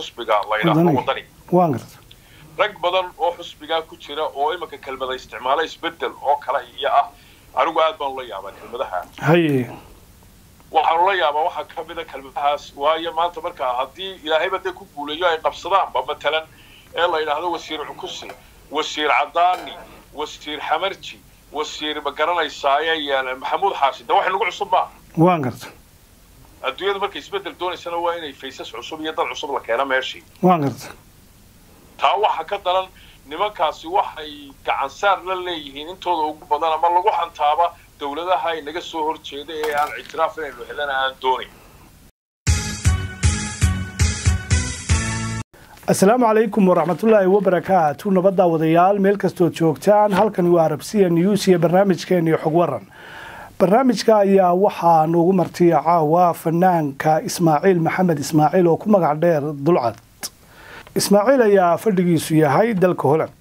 xusbiga la yidhaahdo Wadani. wadani waan garta rag badan oo xusbigaa ku jira oo imanka kelmada isticmaala isbedel oo kale iyo ah anigu aad baan ula yaabaa kelmadaha haye waxaan ula yaabaa waxaa ka mida kelmadahaas waayo maanta markaa haddii ilaahayba dee ku guulayo ay qabsadaanba matalan ee la yidhaahdo wasiir cukusi wasiir cadaani wasiir xamarji wasiir ma garanaysaaye iyo maxamuud xaashi de wax nagu cusub maaha waan garta adduunyada markay isbedel doonaysana waa inay faysas cusub iyo dad cusub la keeno meeshii waan garta taa waxa ka daran nimankaasi waxay gacansaar la leeyihiin intooda ugu badan ama lagu hantaaba dowladaha inaga soo horjeeda ee aan ictiraaf inaynu helana aan doonayn asalaamu calaykum waraxmatullaahi wabarakaatu nabadda wadayaal meel kastood joogtaan halkani waa arabsiya news iyo barnaamijkeeni xog waran barnaamijka ayaa waxaa noogu martiya caawa fanaanka ismaaciil maxamed ismaaciil oo ku magac dheer dulcad ismaaciil ayaa fadhigiisu yahay dalka holand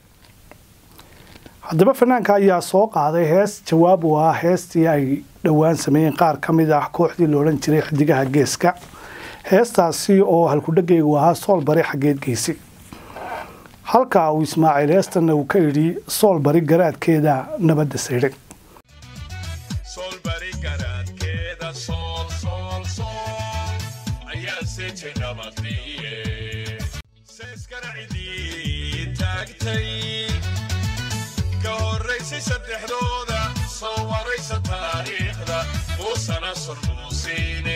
haddaba fanaanka ayaa soo qaaday hees jawaab u ah heestii ay dhowaan sameeyeen qaar ka mid ah kooxdii la odhan jiray xidigaha geeska heestaasi oo halkudhegaygu ahaa sool bari xaggeed geysi halka uu ismaaciil heestanna uu ka idhi sool bari garaadkeeda nabadda saydhay solbari garaadkeeda sool sool sool ayaa seejay nabadiye seeskarcidii taagtay ka horraysay saddexdooda soo waraysa taariikhda muusana surmuusiine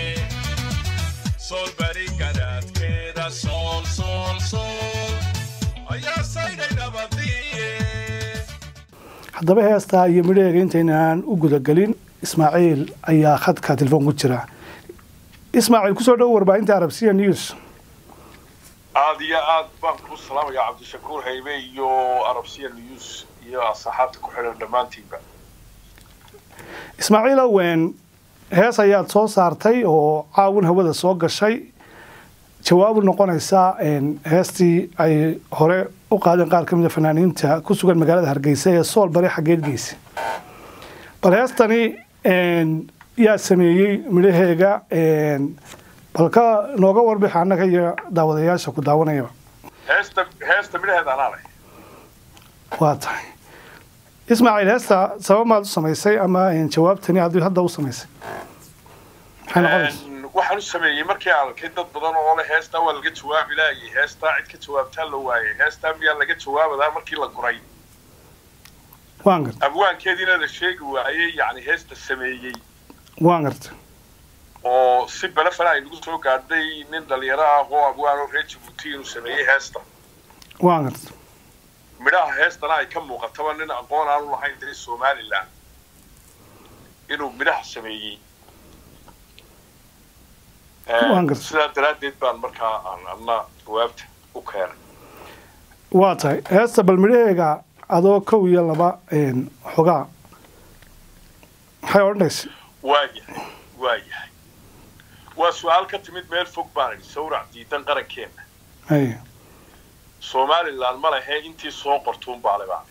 solbari garaadkeeda sool sool sool ayaa saydhay nabadiye haddaba heestaa iyo midhaheega intaynaan u gudagelin ismaaciil ayaa khadka telefoon ku jira ismaaciil kusoo dhowo warbaahinta arabsiya news aad iyo aad baan kuu salaamayaa cabdishakuur haybe iyo arabsiya news iyo asxaabta ku xidhan dhammaantiinba ismaaciil owen hees ayaad soo saartay oo caawin hawada soo gashay jawaabu noqonaysa heestii ay hore u qaadeen qaar ka mid a fanaaniinta ku sugan magaalada hargeysa ee sool bari xaggeed geysa bal heestani yaa sameeyey midhaheega bal ka nooga warbix annaga iyo daawadayaasha ku daawanayaba heesta heesta midhaheeda anaa leh waa tahay ismaaciil heesta sabab maad u samaysay ama jawaabtani aad hadda u samaysay maxay noqonaysa waxaan u sameeyey markii aan arkay dad badan oo leh heestaa waa laga jawaabi laayay heestaa cid ka jawaabtaa la waayay heestaa miyaa laga jawaabadaa markii la guray waan garta abwaankeediina la sheegi waayey yacni heesta sameeyey waan garta oo si belefana ay nagu soo gaadhay nin dhalinyaro ah oo abwaan oo reer jabuuti inuu sameeyey heesta waan garta midhaha heestana ay ka muuqataba nin aqoon aanu lahayn dee somalilan inuu midhaha sameeyey Waan gartay. sidaa daraaddeed baan markaa aan adna jawaabta u keenay waa tahay heesta bal midhaheega adoo kow iyo laba xogaa maxay odhanaysa waayahay waayahay waa su-aal ka timid meel fog baan idhi sawrac diidan qarankeenna ay somalilan ma lehe intii soo qortuun baale baan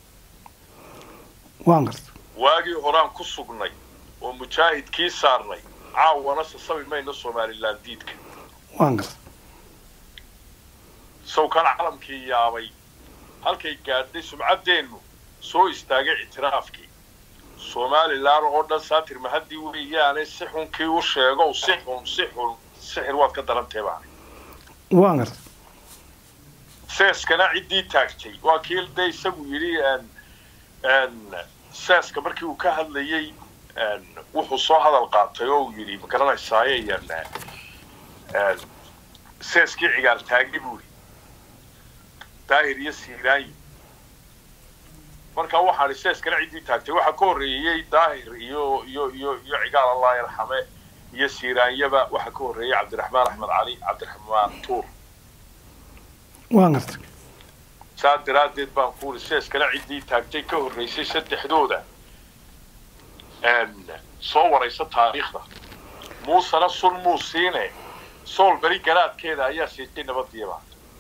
waan garta waagii horaan ku sugnay oo mujaahidkii saarnay caawana sasabi mayno somalilan diidka waan garta sawkan calamkii yaabay halkay gaadhay sumcaddeennu soo istaagay ictiraafkii somalilan oo dhan saatir mahaddii weeyaane si xunkii u sheegow si xun si xun sixir waad ka darantee baane waan garta seeskana ciddii taagtay waa kii de isagu yidhi seeska markii uu ka hadlayey wuxuu soo hadal qaatay oo uu yidhi ma garanaysaaye seeskii cigaal taagay buu yidhi daahir iyo siiraanyi marka waxaan idhi seeskana ciddii taagtay waxaa ka horreeyey daahir iyo iyo iyo iyo cigaal allah yarxame iyo siiraanyaba waxaa ka horreeyey cabdiraxmaan axmed cali cabdiraxmaan tuur waan garta saa daraaddeed baan ku uri seeskana ciddii taagtay ka horraysay saddexdooda soo waraysa taariikhda muusena sun muusiine sool beri garaadkeeda ayaa seejay nabadiiba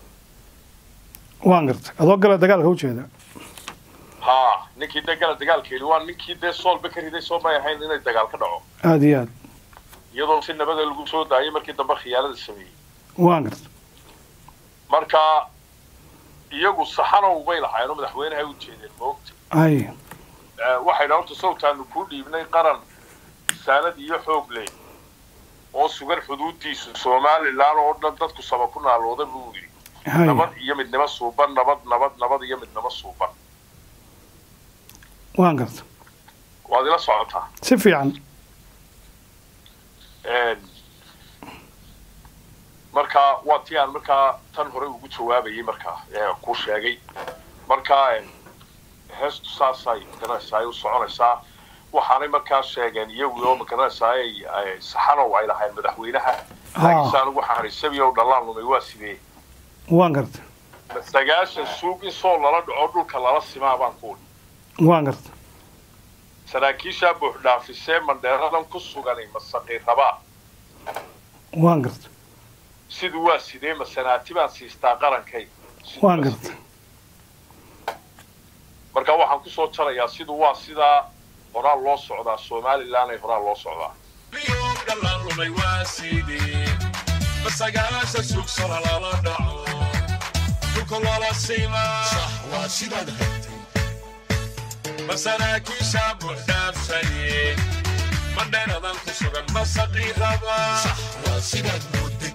waan garta adoo gala dagaalka ujeeda haa ninkii dee gala dagaalkeedi waa ninkii dee soolba ka riday soo may ahayn inay dagaal ka dhaco aada iyo aad iyadoo si nabada lagu soo daayay markii dambe khiyaanada sameeyey waan garta marka iyagu saxanow bay lahaayeen oo madaxweynahay u jeedeen moogta hay waxay dhahan horta sawtaanu kuu dhiibnay qaran saalad iyo xoog leh oo sugan xuduudiisu somalilan oo dhan dadku saba ku naalooda buu yidhi hay nabad iyo midnimo suuban nabad nabad nabad iyo midnimo suuban waan garta waad ila socotaa si fiican marka waa tii aan markaa tan hore ugu jawaabayay markaa ee ku sheegay marka heestu saasay magaranaysaa ay u soconaysaa waxaanay markaa sheegeen iyagu oo magaranaysaa ay ay saxanow ay lahayn madaxweynaha laakiinse anigu waxaan haray sabi ow dhallaan lumay waa sidee waan garta sagaashan suug in soo lala dhaco dhulka lala simaa baan ku odhi waan garta saraakiishaa buuxdhaafisee mandheeradan ku suganay masaqi rabaa waan garta siduu waa sidee masanaati baan siistaa qarankay Siduu waan waa garta sidee. marka waxaan kusoo jarayaa siduu waa sidaa horaa loo socdaa somalilan ay horaa loo socdaa Biyoo dhalaan lumay waa sidee masagaasha sugsana lala dhaco dhulka loola simaa sax waa sidaad hagtay masaraakiisha buuxdhaafsaye mandheeradan ku sugan masaqii rabaa sax waa sidaad mooday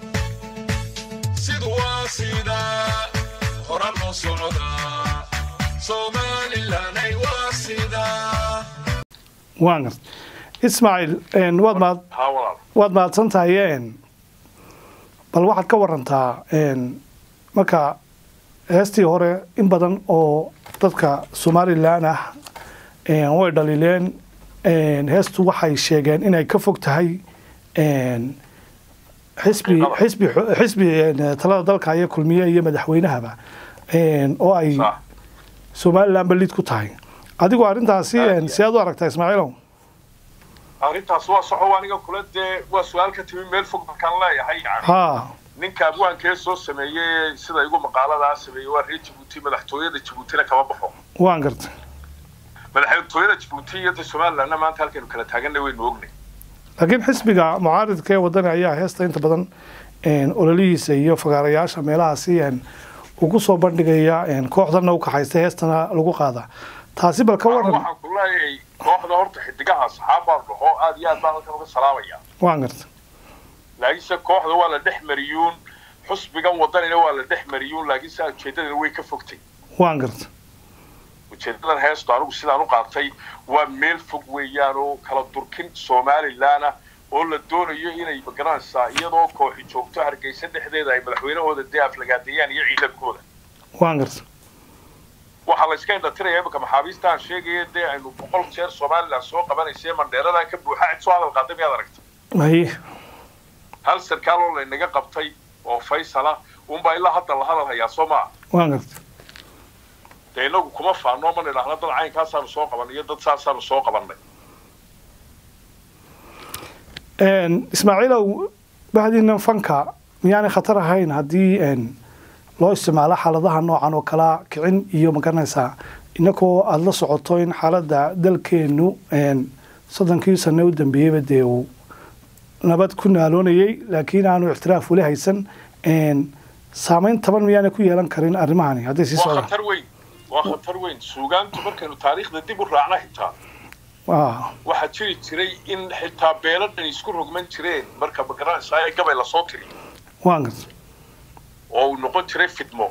sidu waa sidaa hora loo socdaa somalilanay waa sidaa waan garta ismaaciil een, waad mahad haa walaal waad mahadsan tahay een, bal waxaad ka warantaa een, marka heestii hore in badan oo dadka somalilan ah een, way dhaliileen een, heestu waxay sheegeen inay ka fog tahay een, xisbi Xaqiiqada. xisbi xisbi een, talada dalka iyo kulmiye iyo madaxweynahaba een, oo ay sax somalilan balid ku tahay adigu arrintaasi Aad een, iyo sidaad u aragtaa ismaaciilow arrintaas waa soxo aniga kula dee waa su-aal ka timi meel fog markaan leeyahay yani haa ninka abwaankee soo sameeyey sida igu maqaaladaa sameeyey waa reer jabuuti madaxtooyada jabuutina kama baxo waan garta madaxtooyada jabuuti iyo de somalilandna maanta halkaynu kala taaganna waynu ognay laakiin xisbiga mucaaridka ee wadani ayaa heesta inta badan een, ololihiisa iyo fagaarayaasha meelahaasi een, ugu soo bandhigaya een, kooxdana u kaxaysta heestana lagu qaada taasi bal ka Anigu waran waxaan ku leeyahay kooxda horta xidigaha saxaab baan dhaho aad iyo aad baan halkan uga salaamaya waan garta laakiinse kooxda waa la dhex mariyuun xusbigan wadanina waa la dhex mariyuun laakiinse ujeedadana way ka fogtay waan garta ujeedadan heestu anigu sidaan u qaatay waa meel fog weeyaan oo kala durkin somalilan ah oo la doonayo inay magaranaysaa iyadoo kooxi joogto hargeysa dhexdeeda ay madaxweynahooda dee aflagaadeeyaan iyo ciidankooda waan garta waxaa la iska indhatiraya imika maxaabiista aan sheegaya dee aynu boqol jeer somalilan soo qabanaysay mandheeradan ka buuxa cid soo hadal qaaday miyaad aragta haye hal sarkaal oo laynaga qabtay oo faysala unbaa ilaa hadda la hadal hayaa soo maa waan garta dee inagu kuma faano ma nidhaahno dad caynkaasaanu soo qabanay iyo dad saasaanu soo qabannay Een, ismaaciilow bahdiina fanka miyaanay khatar ahayn haddii een, loo isticmaalo xaaladaha noocan oo kala kicin iyo magaranaysaa inakoo aada la socoto in xaaladda dalkeenu een, soddonkii sano u dambeeyeyba dee uu nabad ku naaloonayay laakiin aanu ictiraaf weli haysan een, saameyn taban miyaanay ku yeelan karin arrimahani hadday sii waa socdaan khatar weyn waa khatar weyn suugaantu markaynu taariikhda dib u raacna xitaa Ah, waxaa jiri jiray in xitaa beeladhan isku rogman jireen marka magaranaysaa ee gabay lasoo tiri waan garta oo uu noqon jiray fidmo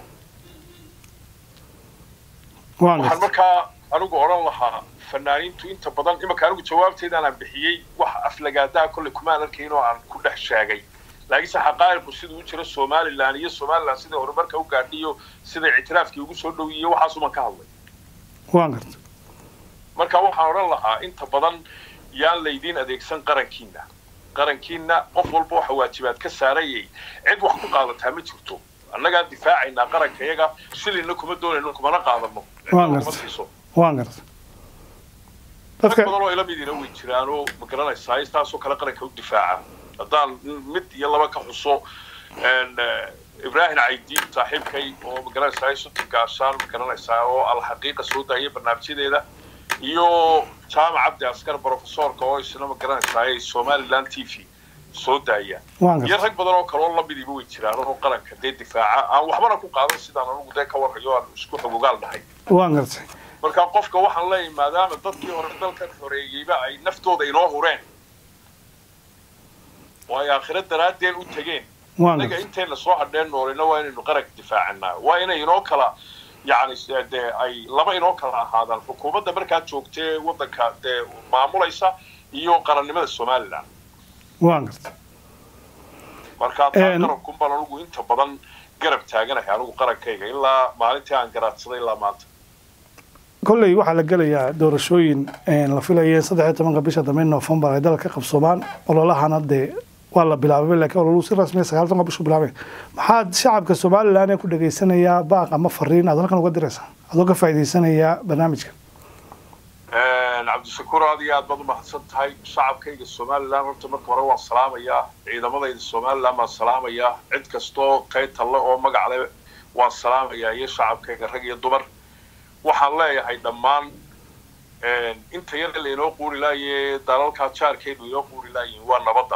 waan waxaan garta markaa anigu odhan lahaa fanaaniintu inta badan imika anigu jawaabteedaan aan bixiyey wax aflagaadaa kolley kumaan arkayn oo aan ku dhex sheegay laakiinse xaqaa'iqu siduu u jiro somalilan iyo somalilan siday horumarka u gaadhiyo siday ictiraafkii ugu soo dhowiye waxaasuman ka hadlay waan garta marka waxaan odhan lahaa inta badan yaan laydiin adeegsan qarankiina qarankiina qof walba waxa waajibaad ka saarayay cid wax ku qaadataa ma jirto annagaa difaacaynaa qaranka iyaga shilina kuma doonayno kumana qaadano Waa kuma gartay. siiso waan garta dad dadka badan oo ila midina way jiraan oo ma garanaysaa istaasoo kale qaranka u difaaca haddaan mid iyo laba ka xuso een, eh, ibraahim caydiin saaxiibkay oo ma garanaysaa sunti gaashaan ma garanaysaa oo alxaqiiqa soo daayay barnaamijyadeeda iyo jaamac cabdi askar profesorka oo isna ma garanaysaa somaliland t v soo daayaan waan iyo gartay rag badan oo kale oo lamidiiba way jiraan oo qaranka dee difaaca aan waxbana ku qaadan sidaan anugu dee ka warhayo aan isku xogogaal dhahay waan gartay marka qofka waxaan leeyahay maadaama dadkii hore dalkan xoreeyeyba ay naftooda inoo hureen oo ay aakhiro daraadeen u tegeen waan innaga gartay intayna soo hadheen noolina waa inaynu qaranka difaacanaa waa inay inoo kala yacni se- dee ay laba inoo kala ahaadaan xukuumadda markaa joogtee waddanka dee maamulaysa iyo qarannimada somalilan waan gartay marka taa Een- qaranku baan anugu inta badan garab taaganahay anugu qarankayga ilaa maalintii aan garaadsaday ilaa maanta kolley waxaa la gelayaa doorashooyin een, la filaya in saddex iyo tobanka bisha dambe noofembar ay dalka ka qabsoomaan ololahana dee waa la bilaabay laakiin ololuhu si rasmiya sagaal tobanka bishu bilaabay maxaad shacabka somalilan ee ku dhageysanayaa baaq ama fariin aad halkan uga diraysaa adoo ka faa'iidaysanayaa barnaamijka cabdishakuur aad iyo aad baad umahadsan tahay shacabkayga somalilan horta marka hore waan salaamayaa ciidamadayda somalilan baan salaamayaa cid kastoo taytalle oo magac leh waan salaamayaa iyo shacabkayga rag iyo dumar waxaan leeyahay dhammaan inta yar lainoo quuri laaye dalalkaa jaarkaynu inoo quuri laayihin waa nabadda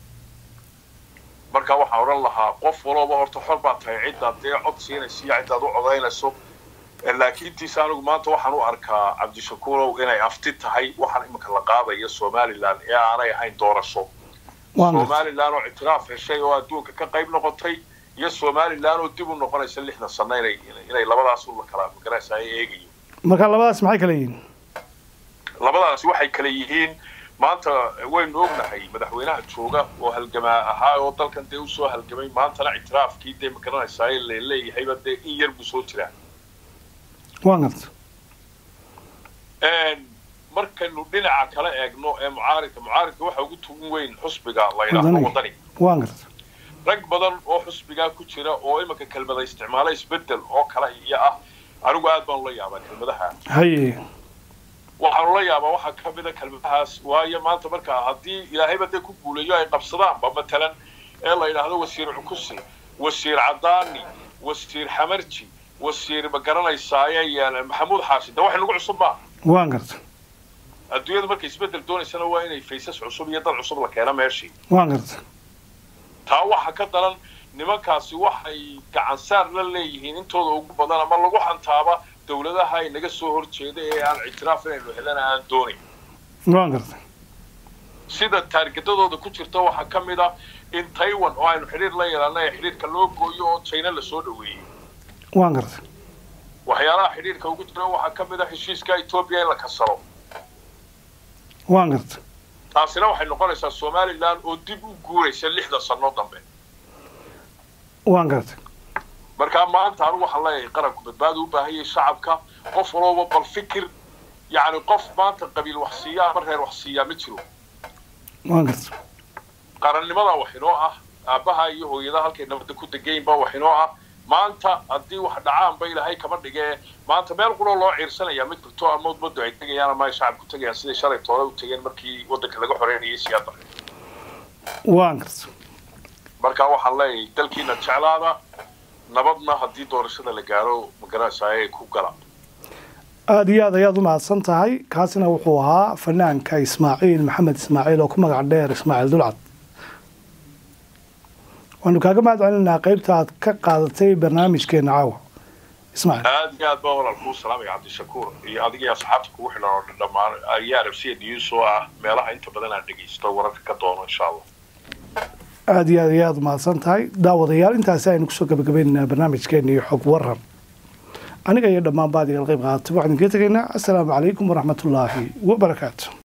marka waxaan odhan lahaa qof walooba horta xor baa tahay ciddaad dee cod siinaysa iyo ciddaad u codaynayso laakiin tiisa anigu maanta waxaan u arkaa cabdishakuurow inay afti tahay waxaan iminka la qaadaya somalilan ee aanay ahayn doorasho waan gartay somalilan oo ictiraaf heshay oo adduunka ka qayb noqotay iyo somalilan oo dib u noqonaysa lixdan sano inay inay labadaas u la kala magaraysa ay eegayo marka labadaas maxay kala yihiin labadaasi waxay kala yihiin maanta waynu ognahay madaxweynaha jooga oo halgamaa ahaa oo dalkan dee usoo halgamay maantana ictiraafkii dee magaranaysaa la leeyahayba dee in yar buu soo jiraa waan gartay markaynu dhinaca kala eegno ee mucaaridka mucaaridka waxa ugu tugun weyn xusbiga la yidhaahdo Wadani. wadani waan gartay rag badan oo xusbigaa ku jira oo iminka kelmada isticmaala isbedel oo kale iyo ah anigu aad baan ula yaabaa kelmadaha haye waxaanu la yaabaa waxaa ka mida kelmadahaas waayo maanta markaa haddii ilaahayba dee ku guuleeyo ay qabsadaanba matalan ee la yidhaahdo wasiir cukusi wasiir cadaani wasiir xamarji wasiir ma garanaysaaye iyo maxamuud xaashi de wax nagu cusub maaha waan gartay adduunyadu markay isbedel doonaysana waa inay faysas cusub iyo dad cusub la keena meeshii waan gartay taa waxa ka daran nimankaasi waxay gacan saar la leeyihiin intooda ugu badan ama lagu hantaaba dawladaha ay naga soo horjeeda ee aan ictiraaf inaynu helana aan doonayn waan gartay sida taargetadooda ku jirta waxaa ka mid ah in taiwan oo aynu xidhiir la yeelana ee xidhiirka loo gooyo oo china lasoo dhaweeyey waan gartay waxyaalaha xidhiirka ugu jira waxaa ka mid ah heshiiska etoobiya in la kasaro waan gartay taasina waxay noqonaysaa somalilan oo dib u guuraysa lixda sano dambe waan gartay markaa maanta anigu waxaan leeyahay qaranku badbaada u baahan yahay shacabka qof walooba bal fikir yacni qof maanta qabiil wax siiya ama reer wax siiyaa ma jiro waan gartay qarannimada wax inoo ah aabbaha iyo hooyada halkay nabadda ku degaynba wax inoo ah maanta haddii wax dhacaanba ilaahay kama dhigee maanta meel quloo loo ciirsanayaa ma jirto ama ummaddu ay tegayaan ama ay shacabku tegayaan siday shalay toole u tegeen markii waddanka laga xoreynayay siyaada waan gartay marka waxaan leeyahay dalkiina jeclaada nabadna haddii doorashada la gaaro magaranaysaa ku gala aada iyo aad ayaad u mahadsan tahay kaasina wuxuu ahaa fanaanka ismaaciil maxamed ismaaciil oo ku magac dheer ismaaciil dulcad waanu kaaga mahad celinaa qaybta aad ka qaadatay barnaamijkeena caawa ismaaciil aad iyo aad baa walaal kuu salaamaya cabdishakuur iyo adiga iyo asxaabta kugu xidhan oo dhan dhammaan ayaa arabsiya news oo ah meelaha inta badan aan dhegaysto wararka ka doono insha allah aada iyo aad iyo aad u mahadsan tahay daawadayaal intaasi aynu kusoo gabagabaynaynaa barnaamijkeena iyo xog waran aniga iyo dhammaan baadigal qayb qaadatay waxaan idinkaga tegaynaa assalaamu calaykum waraxmatullaahi wabarakaatu